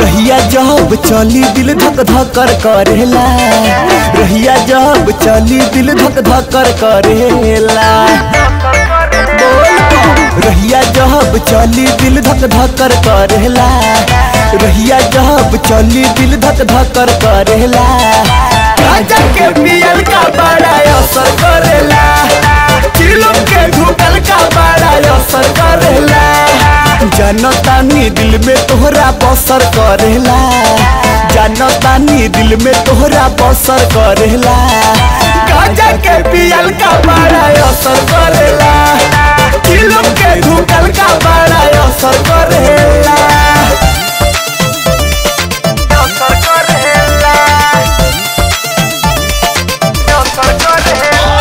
रहिया जब चली दिल धक धकर करेला रहिया जब चली दिल धक धकर करेला रहिया जब चली दिल धक धकर करेला रहिया जब चली दिल धक धकर करेला राजा के पियल का बड़ा असर करेला चिलम के धुकल का बड़ा असर करेला जनतानी दिल में तोहरा बसर करेला जनतानी दिल में तोहरा बसर करेला गांजा के पियल का बड़ा असर करेला चिलम के धुकल का बड़ा असर करेला असर करेला असर करेला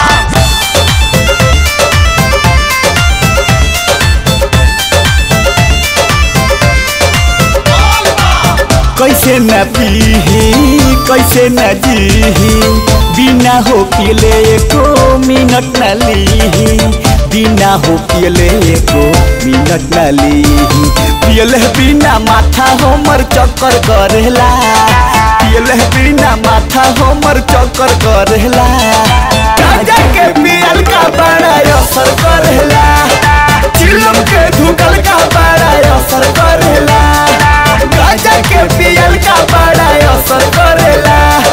कैसे न पीही कैसे न जीही बिना हो पियले एको मिनट न लीही बिना हो पियले एको मिनट न लीही पियले बिना माथा हमर चक्कर करेला पियले बिना माथा हमर चक्कर करेला राजा के पियल का बड़ा असर करेला चिलम के धुकल का बड़ा असर करेला गांजा के पियल का बड़ा असर करेला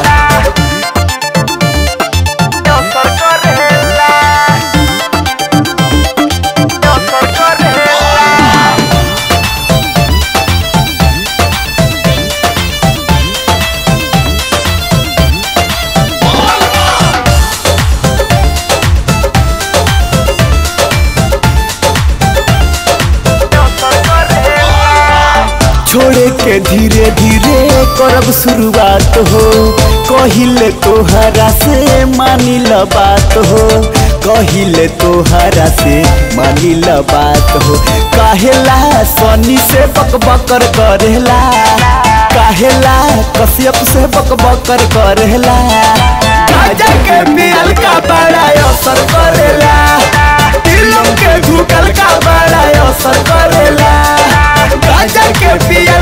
असर करेला असर करेला छोड़े के धीरे धीरे करब शुरुआत हो कहिले तोहरा से मानी ल बात हो कहिले तोहरा से मानी ल बात हो काहेला सनी से बक बकर करेला काहेला कश्यप से बक बकर करेला गाजा के पियल का बड़ा असर करेला दिलों के धुकल का बड़ा असर करेला गाजा के पिया